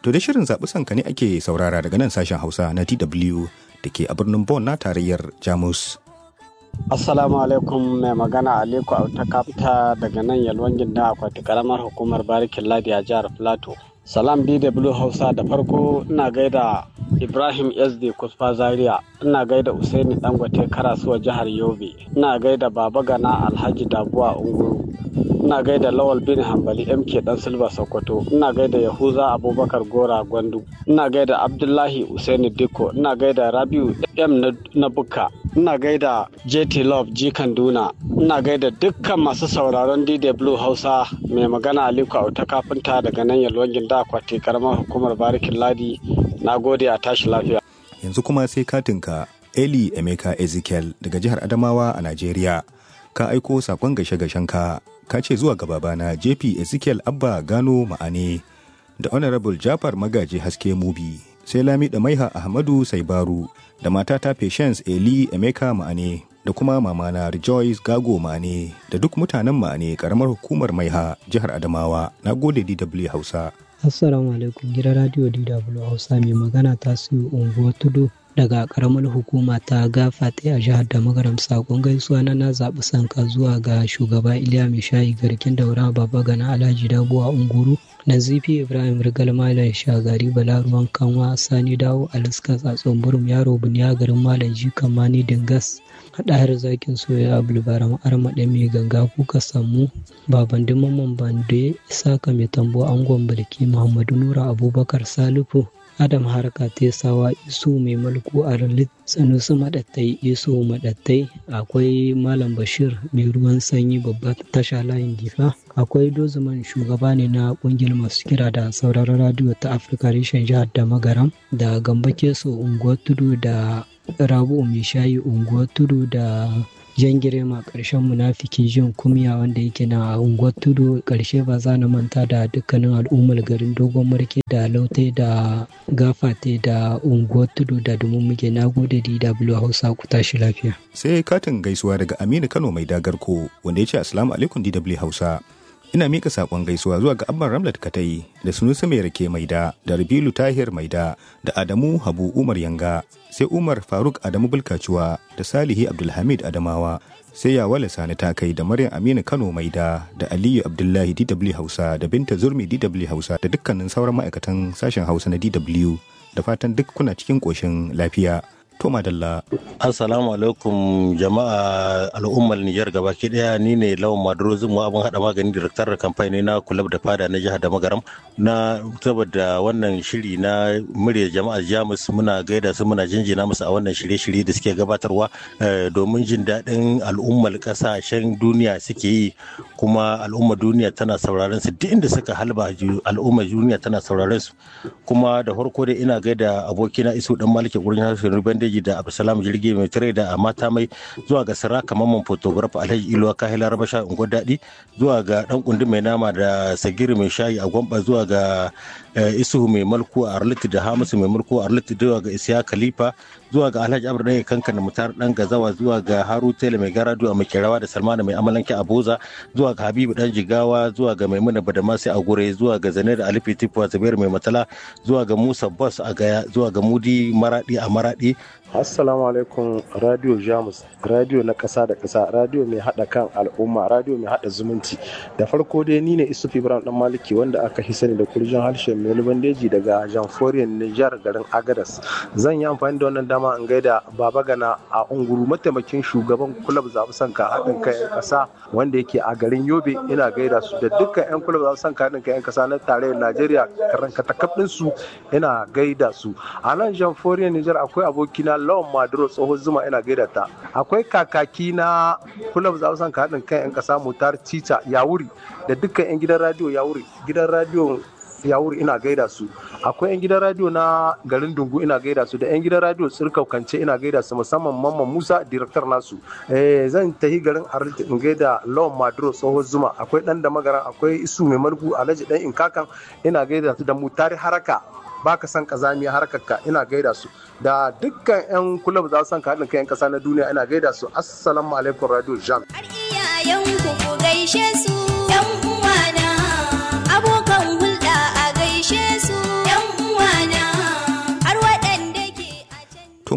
To da shirin zaɓi sanka ne ake saurara daga nan sashen Hausa na DW da ke a birnin Bonn na tarayyar Jamus. Assalamu alaikum mai magana Aliko Auta Kafta daga nan Yalwan Ginda akwati karamar hukumar Barikin Ladi a jihar Plateau. Salam DW Hausa da farko ina gaida Ibrahim SD Kusfa Zaria, ina gaida Usaini Dangote Karasuwa jihar Yobe, ina gaida Baba Gana Alhaji Dabuwa Unguru, ina gaida Lawal bin Hambali MK Dan Silva Sokoto, ina gaida Yahuza Abubakar Gora Gwandu, ina gaida Abdullahi Usaini Dikko, ina gaida Rabiu M na Bukka, ina gaida JT Love G Kanduna, ina gaida dukkan masu sauraron DW Hausa mai magana Aliko Auta Kafinta daga nan Yalwan Ginda akwati karamar hukumar Barikin Ladi. Na gode a tashi lafiya. Yanzu kuma sai katinka Eli Emeka Ezekiel daga jihar Adamawa a Najeriya. Ka aiko sakon gashe ka ka ce zuwa ga babana JP Ezekiel Abba Gano Ma'ane da Honorable Jafar Magaji Haske Mubi sai Lami da Maiha Ahmadu Saibaru da matata Patience Eli Emeka Ma'ane da kuma mamana Rejoice Gago Ma'ane da duk mutanen Ma'ane karamar hukumar Maiha jihar Adamawa. Na gode DW Hausa. Assalamu alaikum gidan radio DW Hausa mai magana ta su unguwar tudu daga karamar hukuma ta gafate a jihar da magaram sakon gaisuwa na na zaɓi sanka zuwa ga shugaba iliya mai shayi garkin daura baba gana alhaji dabuwa unguru nazifi ibrahim rigal malam shagari balaruwan kanwa sani dawo aliska tsatson burum yaro buniya garin malam jikan mani dingas haɗahar zakin soya abulbaram armaɗe mai ganga kuka samu baban dimaman bande isaka mai tambo angon balki muhammadu nura abubakar salifu adam harka tesawa isu mai mulku a ralit sanusi maɗattai isu maɗattai akwai malam bashir mai ruwan sanyi babba tasha layin difa akwai dozuman shugaba ne na ƙungiyar masu kira da sauraron radiyo ta afirka reshen jihar da magaram da gamba keso unguwar tudu da rabu mai shayi unguwar tudu da jan girma ƙarshen munafiki jin kumya wanda yake na unguwar tudu ƙarshe ba za na manta da dukkanin al'ummar garin dogon marke da lautai da gafate da unguwar tudu da domin muke na gode dw hausa ku tashi lafiya Sai katin gaisuwa daga Aminu Kano mai dagarko wanda ya ce Assalamu alaikum DW Hausa. Ina mika saƙon gaisuwa zuwa ga Abban Ramlat Katai da Sunusi Mai Rake Maida da Rabilu Tahir Maida da Adamu Habu Umar Yanga sai Umar Faruk Adamu Bulkacuwa da Salihi Abdulhamid Adamawa sai Yawale Sani Takai da Maryam Aminu Kano Maida da Aliyu Abdullahi DW Hausa da Binta Zurmi DW Hausa da dukkanin sauran ma'aikatan sashen Hausa na DW da fatan duk kuna cikin ƙoshin lafiya. To madalla. Assalamu alaikum jama'a al'ummar Nijar gabaki daya ni ne lawan Maduro Zumu abin hada magani direktar da kamfani na kulab da fada na jihar da magaram na saboda wannan shiri na murya jama'a Jamus muna gaida su muna jinjina musu a wannan shirye-shirye da suke gabatarwa domin jin daɗin al'ummar ƙasashen duniya suke yi kuma al'ummar duniya tana sauraron su duk inda suka halba al'ummar duniya tana sauraron su kuma da farko dai ina gaida abokina Isu dan Maliki gurin harshen Bandeji da Abdulsalam Jirgi mai tare da mata mai zuwa ga Siraka Mamman photographer Alhaji Ilo Kahila Rabasha Ungo Daɗi zuwa ga dan kundi mai nama da Sagiri mai shayi a Gwamba zuwa ga Isuhu mai mulku a Arliti da Hamisu mai mulku a Arliti zuwa ga Isiya Khalifa zuwa ga Alhaji Abdu Dai Kankan Mutar dan Gazawa zuwa ga Haru Tele mai garadu a Makerawa da Salmana mai amalanki a Boza zuwa ga Habibu dan Jigawa zuwa ga Maimuna Badamasi a Gure zuwa ga Zaner Alifi Tifuwa Zabir mai matala zuwa ga Musa Boss a Gaya zuwa ga Mudi Maradi a Maradi Assalamu alaikum Radio Jamus, radio na ƙasa da ƙasa, radio mai haɗa kan al'umma, radio mai haɗa zumunci. Da farko dai ni ne Isuf Ibrahim Dan Maliki wanda aka fi sani da kurjin harshen Melu Bandeji daga Jamforiyar Nijar garin Agadas. Zan yi amfani da wannan dama in gaida Baba Gana a Unguru mataimakin shugaban kulab zaɓi sanka haɗin kai 'yan ƙasa wanda yake a garin Yobe ina gaida su da dukkan 'yan kulab zaɓi sanka haɗin kai 'yan ƙasa na tarayyar Najeriya karankatakaf su ina gaida su. A nan Jamforiyar Nijar akwai abokina lawan maduro tsohon zuma ina gaida ta akwai kakaki na kulab za san haɗin kan 'yan ƙasa mutar cica yawuri da dukkan 'yan gidan radio yawuri gidan radio yawuri ina gaida su akwai 'yan gidan radio na garin dungu ina gaida su da 'yan gidan radio tsirkaukance ina gaida su musamman mamman musa director nasu zan tahi garin arliti in gaida lawan maduro tsohon zuma akwai dan da magaran akwai isu mai margu alhaji dan inkakan ina gaida su da mutari haraka baka san kazamiya harkarka ina gaida su da dukkan 'yan kulab za su san haɗin kai 'yan ƙasa na duniya ina gaida su assalamu alaikum radio jam har iyayenku ku gaishe su yan uwana abokan hulɗa a gaishe su yan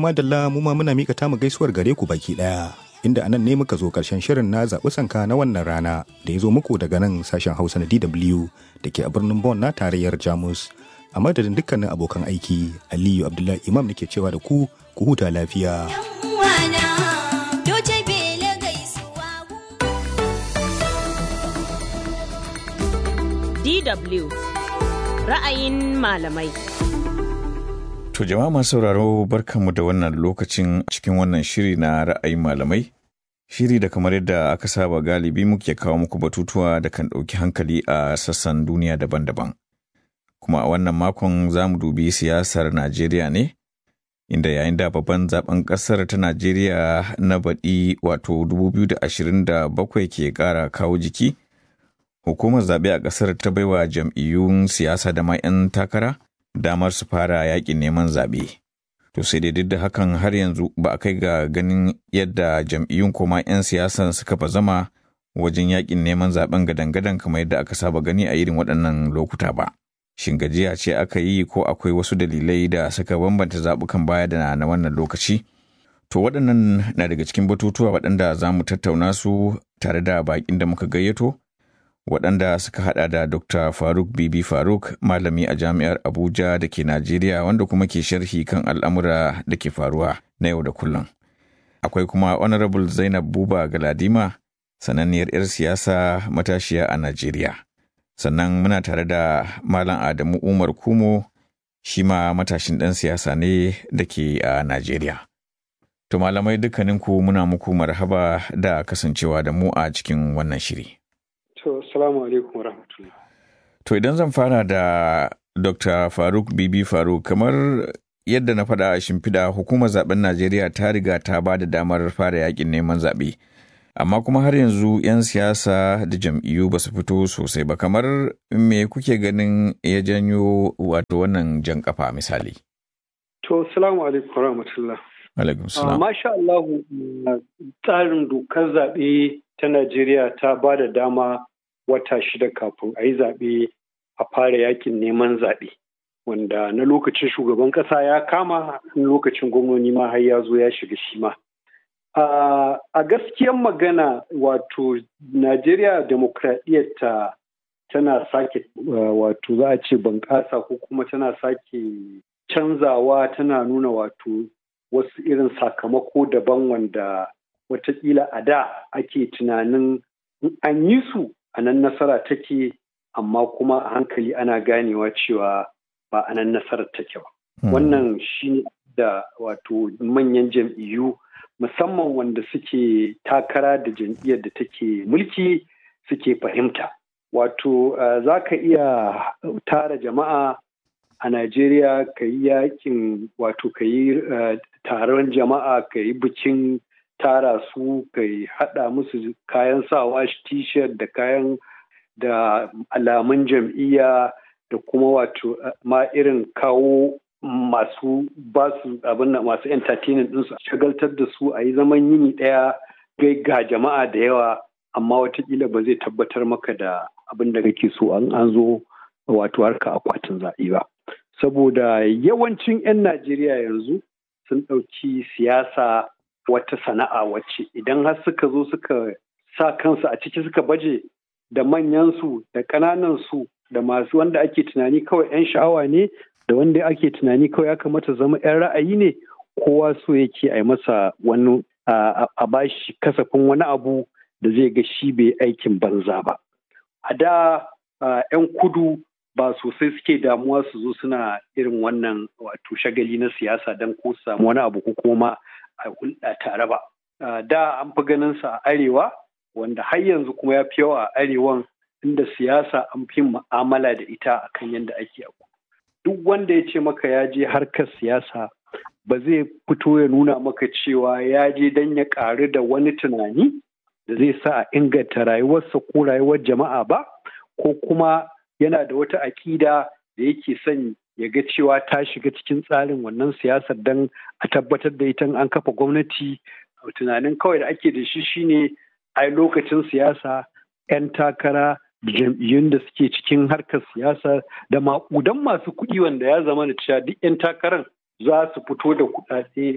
madalla mu ma muna mika tamu gaisuwar gare ku baki ɗaya. Inda anan ne muka zo ƙarshen shirin na zaɓi sanka na wannan rana da ya zo muku daga nan sashen Hausa na DW da ke a birnin Bonn na tarayyar Jamus. A madadin dukkanin abokan aiki, Aliyu Abdullahi Imam nake cewa da ku, ku huta lafiya. DW ra'ayin malamai. To jama'a masu sauraro barkanmu da wannan lokacin cikin wannan shiri na ra'ayin malamai. Shiri da kamar yadda aka saba galibi muke kawo muku batutuwa da kan ɗauki hankali a sassan duniya daban-daban. Kuma a wannan makon za mu dubi siyasar Najeriya ne, inda yayin da babban zaben ƙasar ta Najeriya na baɗi wato 2027 ke ƙara kawo jiki. Hukumar zaɓe a ƙasar ta baiwa jam'iyyun siyasa da ma 'yan takara damar su fara yaƙin neman zaɓe. To sai dai duk da hakan har yanzu ba a kai ga ganin yadda jam'iyyun koma 'yan siyasan suka fa zama wajen yaƙin neman zaɓen gadan-gadan kamar yadda aka saba gani a irin waɗannan lokuta ba. Shin gajiya ce aka yi ko akwai wasu dalilai da suka bambanta zaɓukan baya da na wannan lokaci? To waɗannan na daga cikin batutuwa waɗanda za mu tattauna su tare da baƙin da muka gayyato. waɗanda suka hada da Dr. Faruk Bibi Faruk, malami a jami'ar Abuja da ke Najeriya wanda kuma ke sharhi kan al'amura da ke faruwa na yau da kullum. Akwai kuma Honorable Zainab Buba Galadima, sananniyar 'yar siyasa matashiya a Najeriya. Sannan muna tare da Malam Adamu Umar Kumo, shi ma matashin ɗan siyasa ne da ke a Najeriya. To malamai dukkaninku muna muku marhaba da kasancewa da mu a cikin wannan shiri. To, salamu alaikum rahmatullah. To, idan zan fara da Dr. Faruk Bibi Faruk, kamar yadda na faɗa a shimfiɗa hukumar zaben Najeriya ta riga ta ba da damar fara yakin neman zaɓe. Amma kuma har yanzu 'yan siyasa da jam'iyyu ba su fito sosai ba, kamar me kuke ganin ya janyo wato wannan jan kafa misali? To, salamu alaikum rahmatullah. Alaikum salam. Masha Allah, tsarin dokar zaɓe ta Najeriya ta ba da dama wata shida kafin a yi zaɓe a fara yakin neman zaɓe. Wanda na lokacin shugaban ƙasa ya kama lokacin gwamnoni ma har ya zo ya shiga shi ma. A gaskiyan magana wato Najeriya demokradiyyarta tana sake wato za a ce bunƙasa ko kuma tana sake canzawa tana nuna wato wasu irin sakamako daban wanda watakila a da ake tunanin an yi su a nan nasara take amma kuma a hankali ana ganewa cewa ba a nan nasarar take ba. Wannan shi da wato manyan jam'iyyu musamman wanda suke takara da jam'iyyar da take mulki suke fahimta. Wato za ka iya tara jama'a a Najeriya ka yi yakin wato ka yi taron jama'a ka yi bikin tara su ka yi haɗa musu kayan sawa t-shirt da kayan da alamun jam'iyya da kuma wato ma irin kawo masu basu abin da masu entertainment ɗinsu shagaltar da su a yi zaman yini ɗaya gai ga jama'a da yawa amma watakila ba zai tabbatar maka da abin da kake so an zo wato harka akwatin zaɓe ba saboda yawancin 'yan najeriya yanzu sun ɗauki siyasa wata sana'a wacce idan har suka zo suka sa kansu a ciki suka baje da manyansu da ƙananansu da masu wanda ake tunani kawai 'yan sha'awa ne da wanda ake tunani kawai ya kamata zama 'yan ra'ayi ne kowa so yake a masa wani a bashi kasafin wani abu da zai ga shi bai aikin banza ba a da 'yan kudu ba sosai suke damuwa su zo suna irin wannan wato shagali na siyasa don ko su samu wani abu ko kuma a hulɗa tare ba. Da an fi ganin sa a arewa wanda har yanzu kuma ya fi yawa a arewan inda siyasa an fi mu'amala da ita akan yadda ake a Duk wanda ya ce maka ya je harkar siyasa ba zai fito ya nuna maka cewa ya je don ya ƙaru da wani tunani da zai sa a inganta rayuwarsa ko rayuwar jama'a ba ko kuma yana da wata aƙida da yake son ya ga cewa ta shiga cikin tsarin wannan siyasar don a tabbatar da ita an kafa gwamnati tunanin kawai da ake da shi shine ai lokacin siyasa 'yan takara da jam'iyyun da suke cikin harkar siyasa da maƙudan masu kuɗi wanda ya zama da cewa duk 'yan takarar za su fito da kuɗaɗe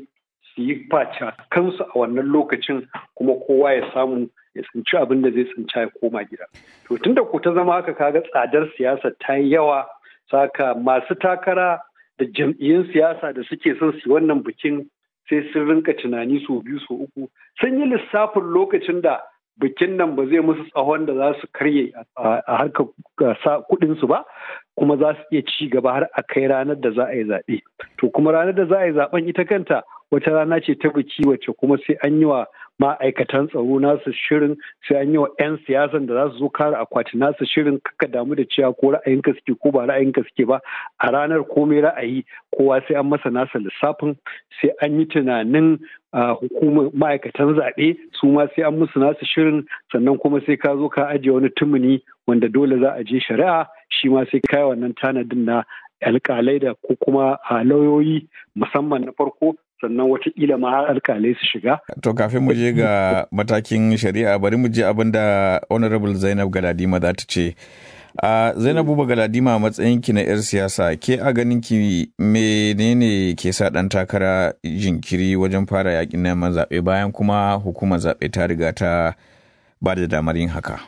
su yi faca kansu a wannan lokacin kuma kowa ya samu ya tsinci abin da zai tsinci ya koma gida. To tunda ko ta zama haka kaga tsadar siyasa ta yi yawa saka masu takara da jam'iyyun siyasa da suke son su wannan bikin sai sun rinka tunani su biyu su uku sun yi lissafin lokacin da bikin nan ba zai musu tsawon da za su karye a harkar kuɗinsu ba kuma za su iya ci gaba har a kai ranar da za a yi zaɓe. To kuma ranar da za a yi zaɓen ita kanta wata rana ce ta biki wacce kuma sai an yi wa ma'aikatan tsaro nasu shirin sai an yi wa 'yan siyasan da za su zo kare akwati nasu shirin kaka damu da cewa ko ra'ayinka suke ko ba ra'ayinka suke ba a ranar komai ra'ayi kowa sai an masa nasa lissafin sai an yi tunanin hukumar ma'aikatan zaɓe su ma sai an musu nasu shirin sannan kuma sai ka zo ka ajiye wani tumuni wanda dole za a je shari'a shi ma sai kai wannan tanadin na alƙalai da ko kuma lauyoyi musamman na farko sannan watakila ma har alkalai su shiga. To kafin mu je ga matakin shari'a bari mu je abin da Honorable Zainab Galadima za ta ce. A Zainabu ba Galadima a matsayinki na 'yar siyasa ke a ganin ki menene ke sa ɗan takara jinkiri wajen fara yakin neman zaɓe bayan kuma hukumar zaɓe ta riga ta ba da damar yin haka.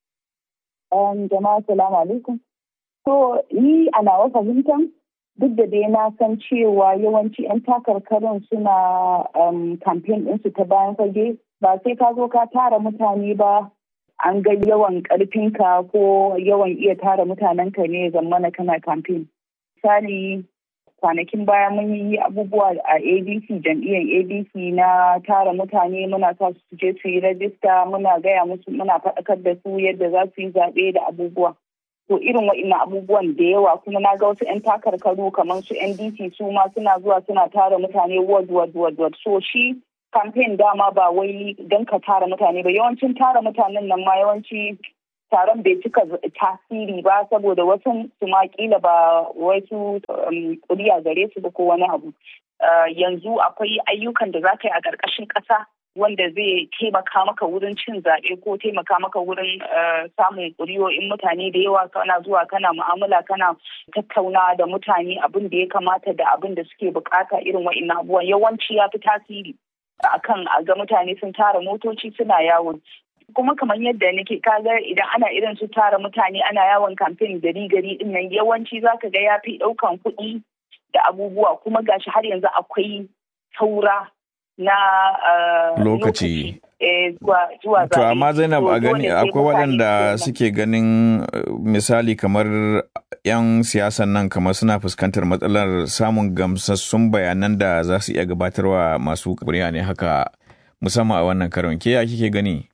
Jama'a salamu alaikum. To ni a nawa fahimtan duk da dai na san cewa yawanci 'yan takarkarin suna kamfen ɗinsu ta bayan fage ba sai ka zo ka tara mutane ba an ga yawan ƙarfinka ko yawan iya tara mutanenka ne zamana kana kamfen. Misali kwanakin baya mun yi abubuwa a adc jam'iyyar adc na tara mutane muna sa su je su yi rajista muna gaya musu muna faɗakar da su yadda za su yi zaɓe da abubuwa. to irin wa'innan abubuwan da yawa kuma na ga wasu 'yan takarkaru kamar su ndc su ma suna zuwa suna tara mutane ward ward ward ward so shi campaign dama ba wai don ka tara mutane ba yawancin tara mutanen nan ma yawanci taron bai cika tasiri ba saboda wasu su ma kila ba wasu kuriya gare su ba ko wani abu yanzu akwai ayyukan da za ka yi a ƙarƙashin ƙasa wanda zai taimaka maka wurin cin zaɓe ko taimaka maka wurin samun ƙuri'o'in mutane da yawa kana zuwa kana mu'amala kana tattauna da mutane abin da ya kamata da abin da suke bukata irin wa'in abubuwan yawanci ya fi tasiri akan a ga mutane sun tara motoci suna yawo kuma kamar yadda nake kaga idan ana irin su tara mutane ana yawon kamfen gari gari din nan yawanci zaka ga ya fi ɗaukan kuɗi da abubuwa kuma gashi har yanzu akwai saura na uh, lokaci. zuwa To amma Zainab a gani akwai waɗanda suke ganin misali kamar 'yan siyasan nan kamar suna fuskantar matsalar samun gamsassun bayanan da za su iya gabatarwa masu kuri'a ne haka musamman a wannan karon ke ya kike gani?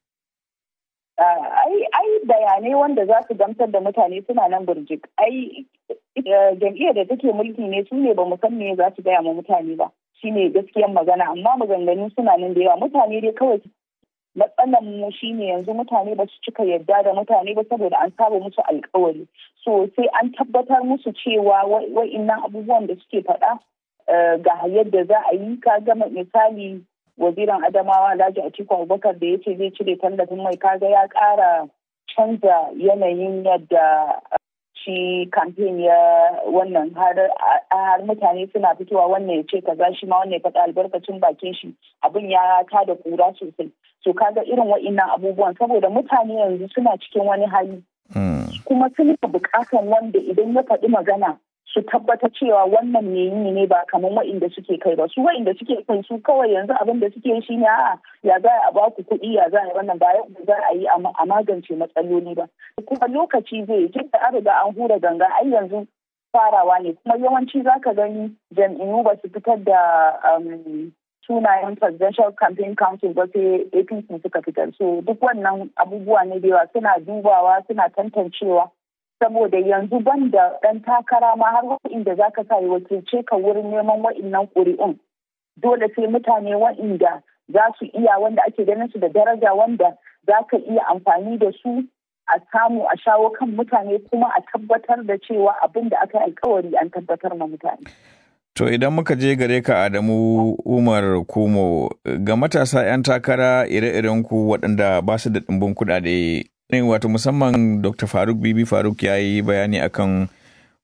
ai bayanai wanda za su gamsar da mutane suna nan burjik ai jam'iyyar da take mulki ne su ne ba mu san me za su gaya ma mutane ba shine gaskiyar magana amma maganganu suna nan da yawa mutane dai kawai matsalan mu shine yanzu mutane ba su cika yadda da mutane ba saboda an saba musu alkawari so sai an tabbatar musu cewa wa'innan abubuwan da suke faɗa ga yadda za a yi ka gama misali waziran adamawa alhaji atiku abubakar da ya ce zai cire tallafin mai kaga ya ƙara canza yanayin yadda shi kamfen ya wannan har mutane suna fitowa wannan ya ce kaza shi ma wannan ya faɗa albarkacin bakin shi abin ya ta da kura sosai so kaga irin wa'innan abubuwan saboda mutane yanzu suna cikin wani hali kuma suna buƙatan wanda idan ya faɗi magana su tabbata cewa wannan me yi ne ba kamar wa'inda suke kai ba su wa'inda suke kai su kawai yanzu abin da suke shi ne a'a ya za a ba ku kuɗi ya za a yi wannan ba yadda za a yi a magance matsaloli ba kuma lokaci zai tun da an riga an hura ganga ai yanzu farawa ne kuma yawanci za ka gani jam'iyyu ba su fitar da sunayen presidential campaign council ba sai apc suka fitar so duk wannan abubuwa ne da yawa suna dubawa suna tantancewa saboda yanzu ban da ɗan takara ma har wa'inda za ka sa ya wakilce ka wurin neman wa'innan ƙuri'un dole sai mutane wa'inda za su iya wanda ake ganin su da daraja wanda za ka iya amfani da su a samu a shawo kan mutane kuma a tabbatar da cewa abin da aka yi alkawari an tabbatar ma mutane. To idan muka je gare ka Adamu Umar Kumo ga matasa 'yan takara ire-iren ku waɗanda ba su da ɗimbin kuɗaɗe wato musamman dr faruk bibi faruk ya yi bayani akan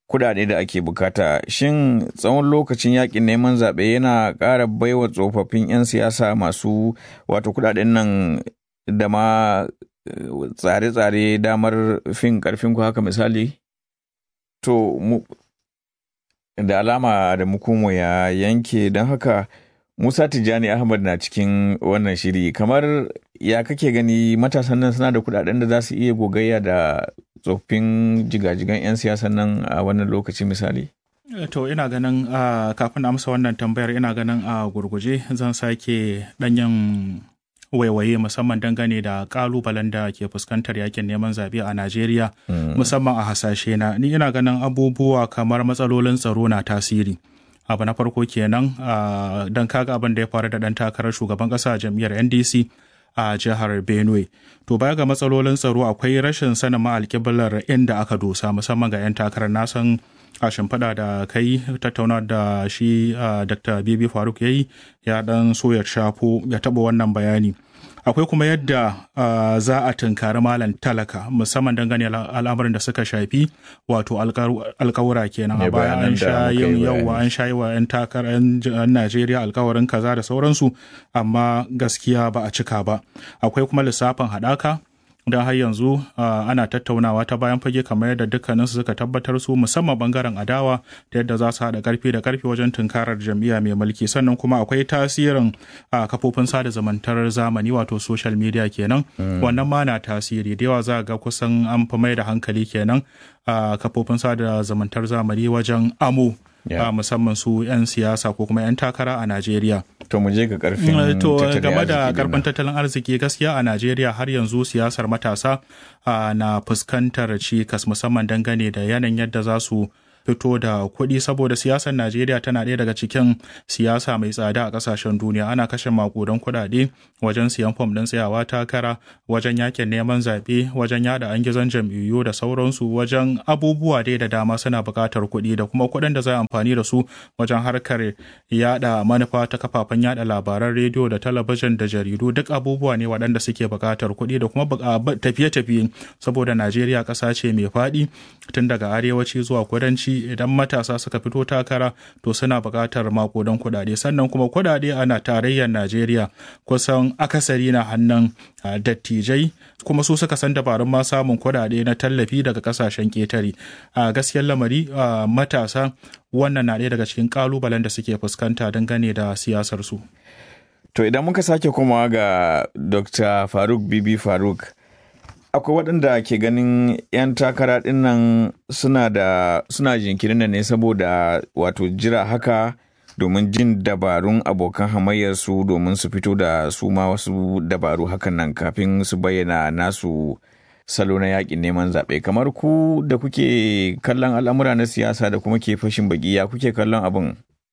kudade da ake bukata shin tsawon lokacin yakin neman zaɓe yana ƙara baiwa tsofaffin 'yan siyasa masu wato kudaden nan da ma tsare-tsare damar fin karfin ku haka misali to mu da alama da mukumo ya yanke don haka musa tijjani ahmad na cikin wannan shiri kamar ya kake gani matasan nan suna da kudaden da za su iya gogayya da tsoffin jigajigan 'yan siyasan nan a wannan lokaci misali To ina ganin uh, kafin amsa wannan tambayar ina ganin a uh, gurguje zan sake ɗanyen waiwaye musamman dangane da kalubalen da ke fuskantar yakin neman zaɓe a Najeriya mm. musamman a hasashe na ni ina ganin abubuwa kamar matsalolin tsaro na tasiri. Abu na farko kenan uh, don kaga abin da ya faru da ɗan takarar shugaban ƙasa a jam'iyyar NDC a jihar Benue. To baya ga matsalolin tsaro akwai rashin sanin ma'alƙiblar inda aka dosa musamman ga 'yan takarar nasan a shimfiɗa da kai tattauna da shi dr bibi faruk ya yi ya dan so ya shafo ya taɓa wannan bayani akwai kuma yadda za a tunkari malam talaka musamman dangane al'amarin da suka shafi wato alkawura kenan a baya an sha yin yawa an sha yi wa 'yan takarar 'yan najeriya alkawarin kaza da sauransu amma gaskiya ba a cika ba akwai kuma lissafin haɗaka don har yanzu ana tattaunawa ta bayan fage kamar yadda dukkaninsu suka tabbatar su musamman bangaren adawa da yadda za su haɗa karfi da karfi wajen tunkarar jam'iyya mai mulki sannan kuma akwai tasirin kafofin sada zumuntar zamani wato social media kenan wannan ma na tasiri da yawa za ga kusan an fi mai da hankali kenan a kafofin sada zumuntar zamani wajen amo Yeah. musamman su 'yan siyasa ko kuma 'yan takara a Najeriya. To mu je ga karfin To game da karfin tattalin arziki gaskiya a Najeriya har yanzu siyasar matasa na fuskantar cikas musamman dangane da yanayin yadda za su fito da kuɗi saboda siyasar Najeriya tana ɗaya daga cikin siyasa mai tsada a ƙasashen duniya ana kashe makudan kuɗaɗe wajen siyan fom ɗin tsayawa takara wajen yakin neman zaɓe wajen yada an gizon jam'iyyu da sauransu wajen abubuwa dai da dama suna buƙatar kuɗi da kuma kuɗin da za a amfani da su wajen harkar yada manufa ta kafafen yada labaran rediyo da talabijin da jaridu duk abubuwa ne waɗanda suke buƙatar kuɗi da kuma tafiye-tafiye saboda Najeriya ƙasa ce mai faɗi tun daga arewaci zuwa kudanci idan matasa suka fito takara to suna buƙatar makodan kuɗaɗe sannan kuma kuɗaɗe ana tarayyar najeriya kusan akasari na hannun dattijai kuma su suka san dabarun ma samun kuɗaɗe na tallafi daga ƙasashen ƙetare a gaskiyar lamari matasa wannan na ɗaya daga cikin ƙalubalen da suke fuskanta dangane da siyasar su to idan muka sake komawa ga dr faruk bibi faruk akwai waɗanda ke ganin 'yan takara ɗin nan suna da suna jinkirin ne saboda wato jira haka domin jin dabarun abokan hamayyarsu domin su fito da su ma wasu dabaru hakan nan kafin su bayyana nasu salo na yakin neman zaɓe kamar ku da kuke kallon al'amura na siyasa da kuma ke fashin baki ya kuke kallon abin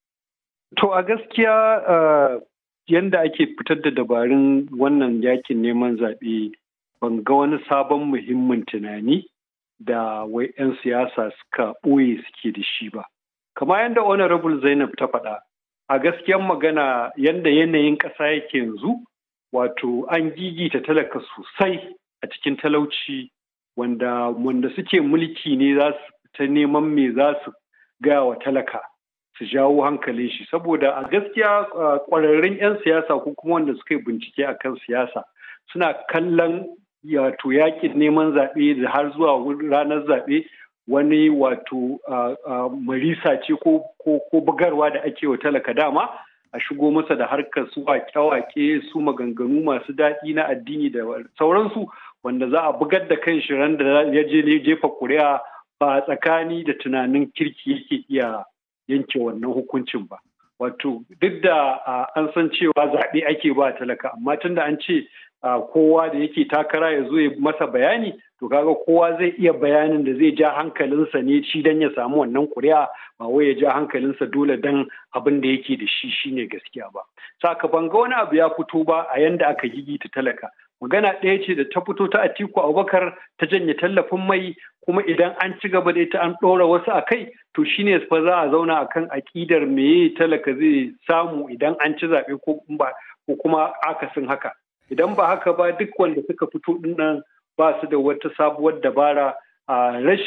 to a gaskiya uh, yanda ake fitar da dabarun wannan yakin neman zaɓe ban ga wani sabon muhimmin tunani da wai 'yan siyasa suka ɓoye suke da shi ba. Kama yadda Honorable Zainab ta faɗa, a gaskiyan magana yadda yanayin ƙasa yake yanzu, wato an gigita talaka sosai a cikin talauci wanda wanda suke mulki ne za su ta neman me za su gaya wa talaka su jawo hankalin shi saboda a gaskiya ƙwararrun 'yan siyasa ko kuma wanda suka yi bincike akan siyasa suna kallon wato yakin neman zaɓe da har zuwa ranar zaɓe wani wato marisa ce ko bugarwa da ake wa talaka dama a shigo masa da harkar su wake-wake su maganganu masu daɗi na addini da sauransu wanda za a bugar da kan ran da ya je jefa kuri'a ba tsakani da tunanin kirki yake iya yanke wannan hukuncin ba. Wato duk da an san cewa zaɓe ake ba talaka amma tunda an ce kowa da yake takara ya zo ya masa bayani to kaga kowa zai iya bayanin da zai ja hankalinsa ne shi dan ya samu wannan kuri'a ba wai ya ja hankalinsa dole dan abin da yake da shi shine gaskiya ba saka ban ga wani abu ya fito ba a yanda aka gigita talaka magana ɗaya ce da ta fito ta Atiku Abubakar ta janye tallafin mai kuma idan an ci gaba da ita an ɗora wasu a kai to shine fa za a zauna akan aƙidar meye talaka zai samu idan an ci zaɓe ko kuma akasin haka idan ba haka ba duk wanda suka fito dinnan ba su da wata sabuwar dabara a rashin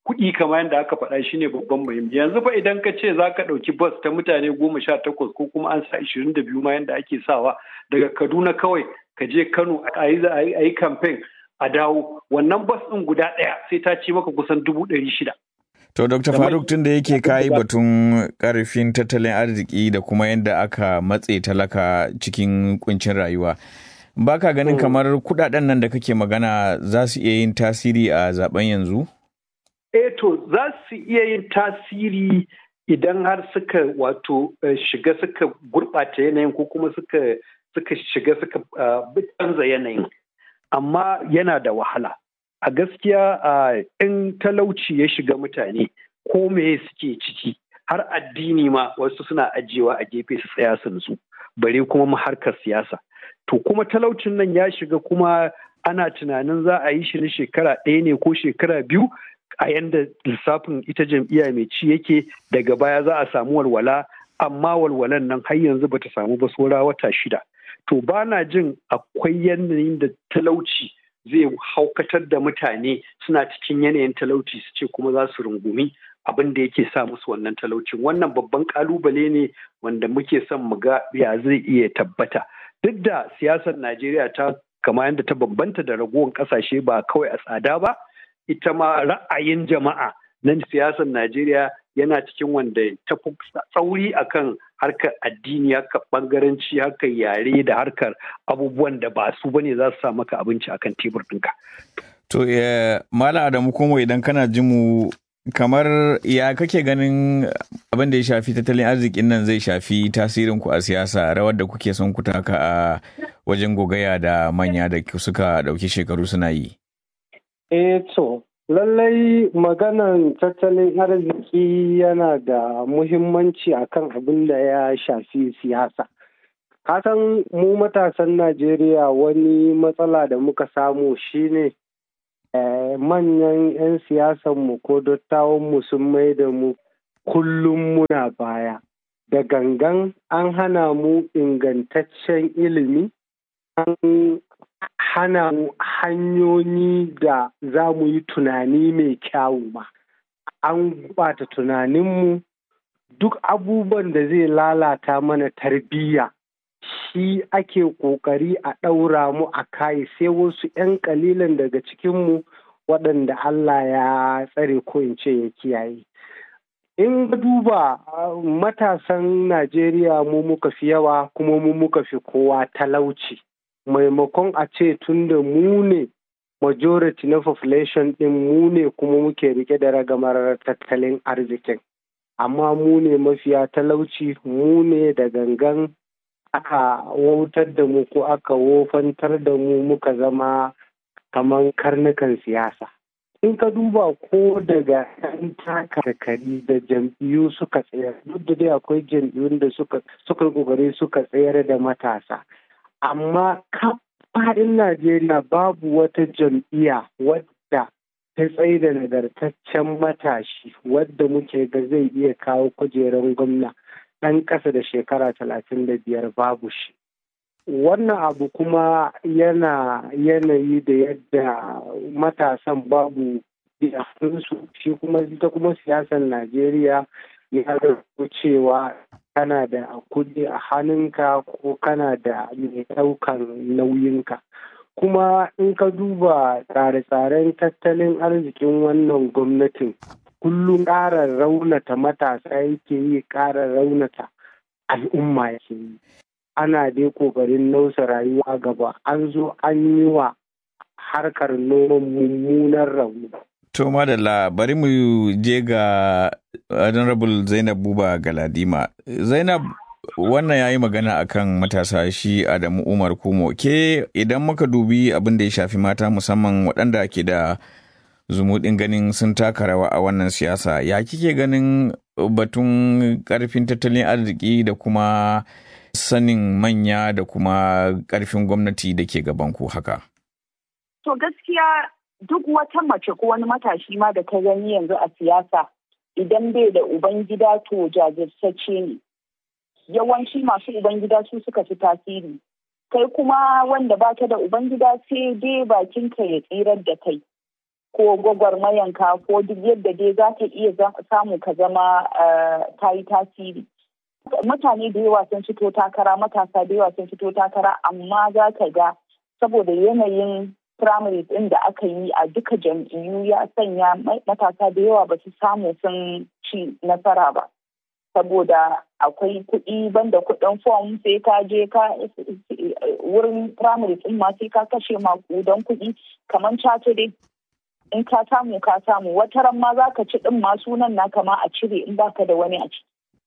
kuɗi kamar yadda aka faɗa shine babban muhimmi yanzu fa idan ka ce za ka ɗauki bus ta mutane goma sha takwas ko kuma an sa ishirin da biyu ma yadda ake sawa daga kaduna kawai ka je kano a yi kamfen a dawo wannan bus ɗin guda ɗaya sai ta ci maka kusan dubu ɗari shida. To, Dr. Faruk tun da yake kayi batun ƙarfin tattalin arziki da kuma yadda aka matse talaka cikin kuncin rayuwa. Ba ka ganin kamar kudaden nan da kake magana za su iya yin tasiri a zaben yanzu? Eh to, za su iya yin tasiri idan har suka wato shiga suka gurɓata yanayin ko kuma suka suka shiga suka canza yanayin. Amma yana da wahala. a gaskiya in talauci ya shiga mutane ko me suke ciki har addini ma wasu suna ajiyewa a gefe su tsaya su nutsu bare kuma harkar siyasa to kuma talaucin nan ya shiga kuma ana tunanin za a yi shi na shekara ɗaya ne ko shekara biyu a yanda lissafin ita jam'iyya mai ci yake daga baya za a samu walwala amma walwalan nan har yanzu bata samu ba saura wata shida to ba na jin akwai yanayin da talauci zai haukatar da mutane suna cikin yanayin talauci su ce kuma za su rungumi abin da yake sa musu wannan talaucin wannan babban kalubale ne wanda muke son mu ga ya zai iya tabbata duk da siyasar najeriya ta kama yadda ta bambanta da ragowar kasashe ba kawai a tsada ba ita ma ra'ayin jama'a na siyasar najeriya yana cikin wanda ta fi tsauri akan harkar addini harkar bangaranci harkar yare da harkar abubuwan da ba su bane za su sa maka abinci akan tebur ɗinka. To, Mala Adamu Komo idan kana ji mu kamar ya kake ganin abin da ya shafi tattalin arzikin nan zai shafi tasirin ku a siyasa rawar da kuke son ku taka a wajen gogaya da manya da suka ɗauki shekaru suna yi. Eh to, lallai maganan tattalin arziki yana da muhimmanci akan abin da ya shafi siyasa. Kasan mu matasan Najeriya wani matsala da muka samu shine manyan 'yan siyasanmu ko dattawanmu sun mai da mu kullum muna baya. Da gangan an hana mu ingantaccen ilimi, an hana mu hanyoyi da za mu yi tunani mai kyawu ba. An bata tunaninmu duk abubuwan da zai lalata mana tarbiyya shi ake ƙoƙari a ɗaura mu a kai sai wasu 'yan ƙalilan daga cikinmu waɗanda Allah ya tsare ko in ce ya kiyaye. In duba matasan Najeriya mu muka fi yawa kuma mu muka fi kowa talauci. Maimakon a ce tun da mu ne majority na population ɗin mu ne kuma muke rike da ragamar tattalin arzikin. Amma mu ne mafiya talauci mu ne da gangan aka wautar da mu ko aka wofantar da mu muka zama kamar karnukan siyasa. In ka duba ko daga ɗan takarkari da jam'iyyu suka tsayar duk da dai akwai jam'iyyun da suka suka kokari suka tsayar da matasa. Amma faɗin Najeriya babu wata jam'iyya wadda ta tsaye da nagartaccen matashi wadda muke ga zai iya kawo kujerar gwamna. ɗan ƙasa da shekara talatin da biyar babu shi. Wannan abu kuma yana yanayi da yadda matasan babu su shi kuma ita kuma siyasar Najeriya ya zarto cewa kana da kuɗi a hannunka ko kana da mai ɗaukan nauyinka. Kuma in ka duba tsare-tsaren tattalin arzikin wannan gwamnatin kullum ƙara raunata matasa yake yi ƙara raunata al'umma yake yi ana dai ƙoƙarin nausa rayuwa gaba an zo an yi wa harkar noman mummunan rauni. To madalla bari mu je ga Honorable Zainab Buba Galadima. Zainab wannan ya yi magana akan matasa shi Adamu Umar Kumo. Ke idan muka dubi abin da ya shafi mata musamman waɗanda ke da zumuɗin ganin sun taka rawa a wannan siyasa ya kike ganin batun ƙarfin tattalin arziki da kuma sanin manya da kuma ƙarfin gwamnati da ke gabanku haka to gaskiya duk wata mace ko wani matashi ma da ta gani yanzu a siyasa idan bai da ubangida to jajirtacce ne yawanci masu ubangida su suka fi tasiri kai kuma wanda baka da ubangida sai dai bakinka ya tsirar da kai ko gwagwarmayanka ko duk yadda dai za ka iya samu ka zama ta yi tasiri mutane da yawa sun fito takara matasa da yawa sun fito takara amma za ka ga saboda yanayin primaries ɗin da aka yi a duka jam'iyyu ya sanya matasa da yawa ba su samu sun ci nasara ba saboda akwai kuɗi banda kuɗin fom sai ka je ka wurin primaries ɗin ma sai ka kashe makudan kuɗi kamar cato dai in ka samu ka samu wata ran ma za ka ci ɗin ma sunan na kama a cire in baka da wani a ciki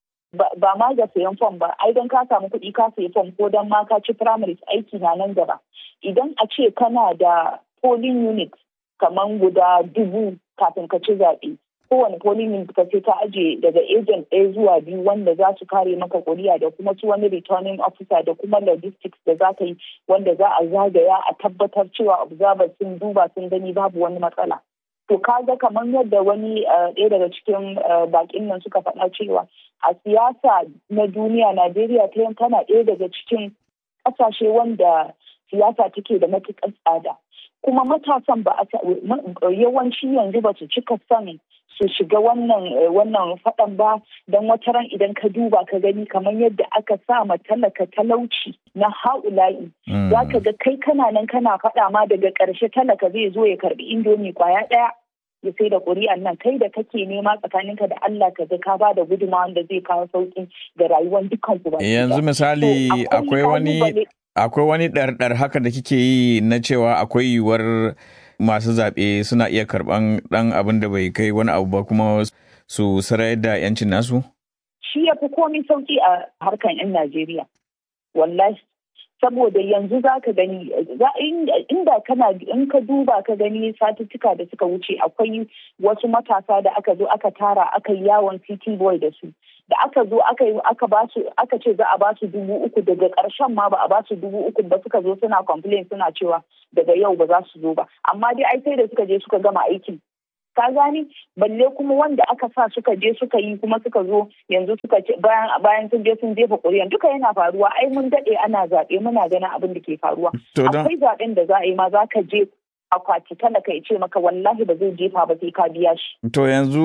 ba ma ga sayan fom ba ai don ka samu kuɗi ka sayi fom ko don ma ka ci primaries aiki na nan gaba idan a ce kana da polling unit kamar guda dubu kafin ka ci zaɓe kowane polling unit ka ce ka aje daga agent ɗaya zuwa biyu wanda za su kare maka kuri'a da kuma su wani returning officer da kuma logistics da za ka yi wanda za a zagaya a tabbatar cewa observers sun duba sun gani babu wani matsala to kaga kamar yadda wani ɗaya daga cikin bakin nan suka faɗa cewa a siyasa na duniya najeriya ta tana ɗaya daga cikin ƙasashe wanda siyasa take da matuƙar tsada kuma matasan ba a yawanci yanzu ba su cika son su shiga wannan wannan faɗan ba don wata ran idan ka duba ka gani kamar yadda aka sa ma talaka talauci na haula'i za ka ga kai kana nan kana faɗa ma daga ƙarshe talaka zai zo ya karɓi indomi kwaya ɗaya ya sai da ƙuri'an nan kai da kake nema tsakaninka da Allah ka ga ka ba da gudunmawa wanda zai kawo sauƙi ga rayuwar dukkan ku yanzu misali akwai wani akwai wani ɗarɗar haka da kike yi na cewa akwai yiwuwar masu zaɓe suna iya karɓan ɗan abin da bai kai wani abu ba kuma su sarayar da 'yancin nasu? Shi ya fi komi sauƙi a harkan 'yan Najeriya. Wallahi. Saboda yanzu za ka gani, inda kana in ka duba ka gani satuttuka da suka wuce akwai wasu matasa da aka zo aka tara aka yi yawon city boy da su. da aka zo aka yi aka ba su aka ce za a ba su dubu uku daga ƙarshen ma ba a ba su dubu uku ba suka zo suna complain suna cewa daga yau ba za su zo ba amma dai ai sai da suka je suka gama aikin ka gani balle kuma wanda aka sa suka je suka yi kuma suka zo yanzu suka ce bayan bayan sun je sun jefa ƙuri'an duka yana faruwa ai mun daɗe ana zaɓe muna ganin abin da ke faruwa akwai zaɓen da za a yi ma za ka je akwati talaka ya ce maka wallahi ba zai jefa ba sai ka biya shi. To yanzu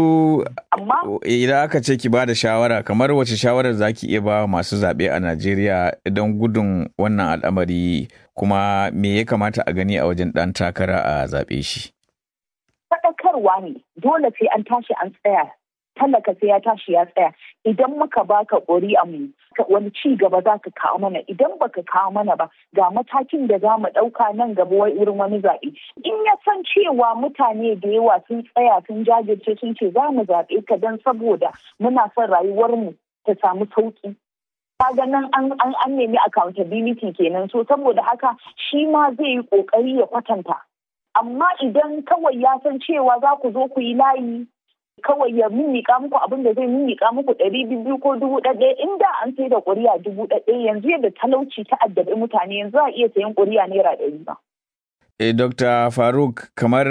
idan aka ce ki ba da shawara kamar wace shawarar za ki iya ba masu zaɓe a Najeriya don gudun wannan al'amari kuma me ya kamata a gani a wajen ɗan takara a zaɓe shi? Faɗakarwa ne dole sai an tashi an tsaya talaka sai ya tashi ya tsaya idan muka baka ƙuri'a mu wani ci gaba za ka kawo mana idan baka kawo mana ba ga matakin da za mu ɗauka nan gaba wurin wani zaɓe in ya san cewa mutane da yawa sun tsaya sun jajirce sun ce za mu zaɓe ka don saboda muna son rayuwarmu ta samu sauƙi kaga nan an nemi accountability kenan so saboda haka shi ma zai yi ƙoƙari ya kwatanta amma idan kawai ya san cewa za ku zo ku yi layi kawai ya mimmiƙa muku abin da zai mimmiƙa muku ɗari biyu ko dubu ɗaya in da an sai da ƙuri'a dubu ɗaya yanzu yadda talauci ta addabi mutane yanzu a iya sayan ƙuri'a naira ɗari ba. E, Dr. Faruk, kamar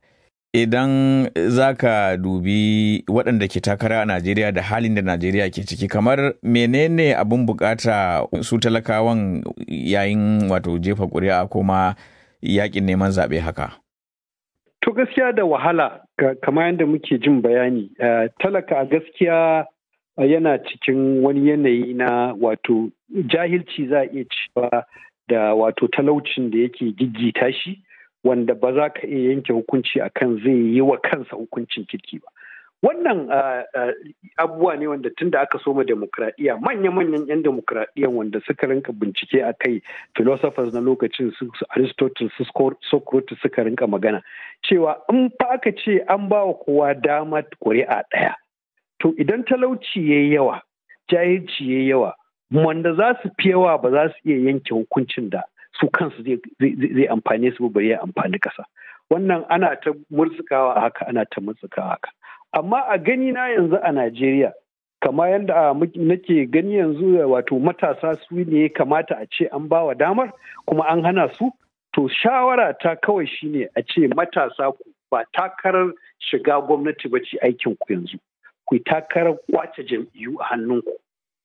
idan za ka dubi waɗanda ke takara a Najeriya da halin da Najeriya ke ciki, kamar menene abin bukata su talakawan yayin wato jefa ƙuri'a kuma yakin neman zaɓe haka? To gaskiya da wahala kamar yadda muke jin bayani talaka a gaskiya yana cikin wani yanayi na wato jahilci za a iya cewa da wato talaucin da yake giggita shi wanda ba za ka iya yanke hukunci akan zai yi wa kansa hukuncin kirki ba. Wannan abubuwa ne wanda tun da aka soma demokradiyya manya-manyan 'yan demokradiyya wanda suka rinka bincike a kai philosophers na lokacin su Aristotle su Socrates suka rinka magana cewa in fa aka ce an ba wa kowa dama ƙuri'a ɗaya to idan talauci ya yi yawa jahilci ya yi yawa wanda za su fi yawa ba za su iya yanke hukuncin da su kansu zai amfane su bari ya amfani ƙasa wannan ana ta murtsukawa haka ana ta murtsukawa haka amma a gani na yanzu a Najeriya kama yadda nake gani yanzu wato matasa su ne kamata a ce an bawa damar kuma an hana su to shawara ta kawai shine a ce matasa ku ba takarar shiga gwamnati ba ce aikin ku yanzu ku takarar kwace jam'iyyu a hannunku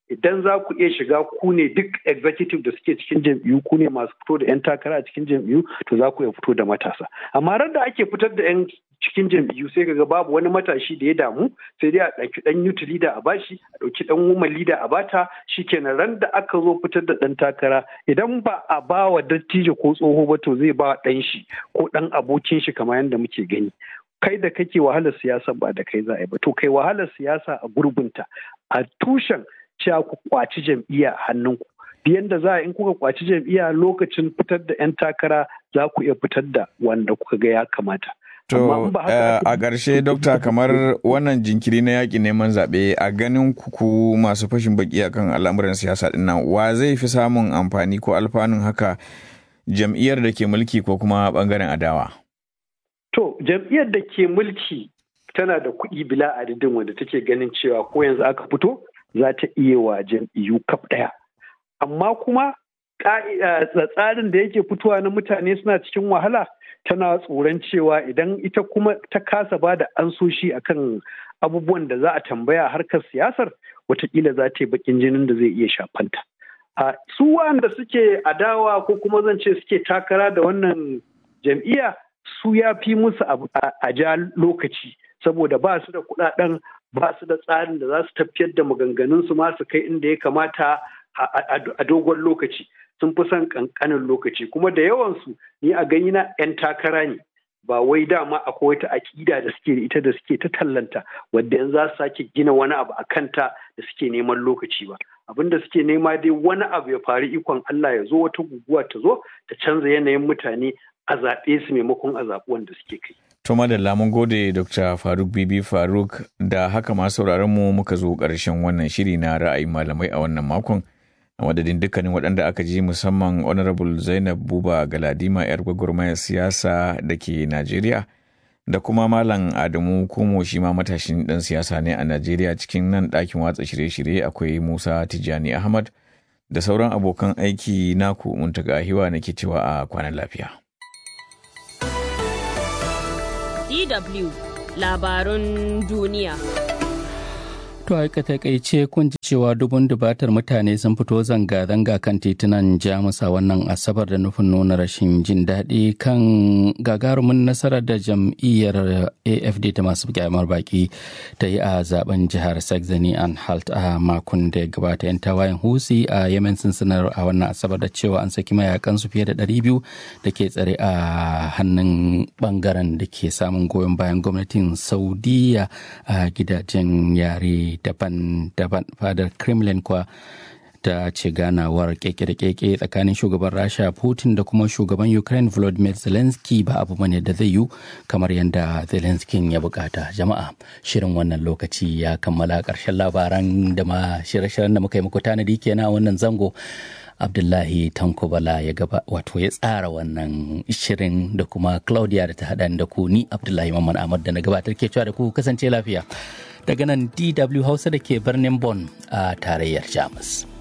idan za ku iya shiga ku ne duk executive da suke cikin jam'iyyu ku ne masu fito da 'yan takara a cikin jam'iyyu to za ku iya fito da matasa amma ran da ake fitar da 'yan cikin jam'iyyu sai kaga babu wani matashi da ya damu sai dai a ɗauki ɗan youth leader a bashi a ɗauki ɗan woman leader a bata shikenan ran da aka zo fitar da ɗan takara idan ba a ba wa dattijo ko tsoho ba to zai ba ɗan shi ko ɗan abokin shi kamar yadda muke gani kai da kake wahalar siyasa ba da kai za a yi ba to kai wahalar siyasa a gurbinta a tushen cewa ku kwaci jam'iyya hannunku yadda za a in kuka kwaci jam'iyya lokacin fitar da 'yan takara za ku iya fitar da wanda kuka ga ya kamata. To a ƙarshe dokta kamar wannan jinkiri na yaƙi neman zaɓe a ganin kuku masu fashin baki akan al'amuran siyasa ɗin nan wa zai fi samun amfani ko alfanun haka jam'iyyar da ke mulki ko kuma ɓangaren adawa? To jam'iyyar da ke mulki tana da kuɗi bila adadin wanda take ganin cewa ko yanzu aka fito za ta iya wa jam'iyyu kaf ɗaya. Amma kuma tsarin da yake fitowa na mutane suna cikin wahala tana tsoron cewa idan ita kuma ta kasa ba da ansoshi akan abubuwan da za a tambaya harkar siyasar watakila za ta yi bakin jinin da zai iya shafanta. Su wanda suke adawa ko kuma zan ce suke takara da wannan jam'iyya su ya fi musu a ja lokaci saboda ba su da kudaden ba su da tsarin da za su tafiyar da maganganun su masu kai inda ya kamata a dogon lokaci sun fi son kankanin lokaci kuma da yawansu ni a gani na 'yan takara ne ba wai dama akwai wata aƙida da suke da ita da suke ta tallanta wadda yanzu za su sake gina wani abu a kanta da suke neman lokaci ba abin da suke nema dai wani abu ya faru ikon Allah ya zo wata guguwa ta zo ta canza yanayin mutane a zaɓe su maimakon a zaɓi wanda suke kai. To madalla mun gode Dr. Faruk Bibi Faruk da haka ma sauraron mu muka zo ƙarshen wannan shiri na ra'ayin malamai a wannan makon. A madadin dukkanin waɗanda aka ji musamman Honorable Zainab Buba Galadima 'yar gwagwarmayar siyasa da ke Najeriya da kuma Malam Adamu Kumo shi ma matashin ɗan siyasa ne a Najeriya cikin nan ɗakin watsa shirye-shirye akwai Musa Tijjani Ahmad da sauran abokan aiki naku muntaga hiwa nake cewa a kwanan lafiya. DW labarun duniya. To a takaice kun ji cewa dubun dubatar mutane sun fito zanga-zanga kan titunan Jamus a wannan Asabar da nufin nuna rashin jin daɗi kan gagarumin nasarar da jam'iyyar AFD ta masu kyamar baki ta yi a zaben jihar Saxony and Halt a makon da ya gabata 'yan tawayen Husi a Yemen sun sanar a wannan Asabar da cewa an saki mayakan su fiye da 200 da ke tsare a hannun bangaren da ke samun goyon bayan gwamnatin Saudiya a gidajen yare daban-daban fadar kremlin kuwa ta ce ganawar keke da keke tsakanin shugaban rasha putin da kuma shugaban ukraine volodymyr zelensky ba abu bane da zai yi kamar yadda zelensky ya bukata jama'a shirin wannan lokaci ya kammala karshen labaran da ma shirye-shiryen da muka yi muku tanadi kenan wannan zango abdullahi tanko bala ya gaba wato ya tsara wannan shirin da kuma claudia da ta haɗa da ku ni abdullahi mamman ahmad da na gabatar ke cewa da ku kasance lafiya daga nan dw hausa da ke birnin Bonn a tarayyar jamus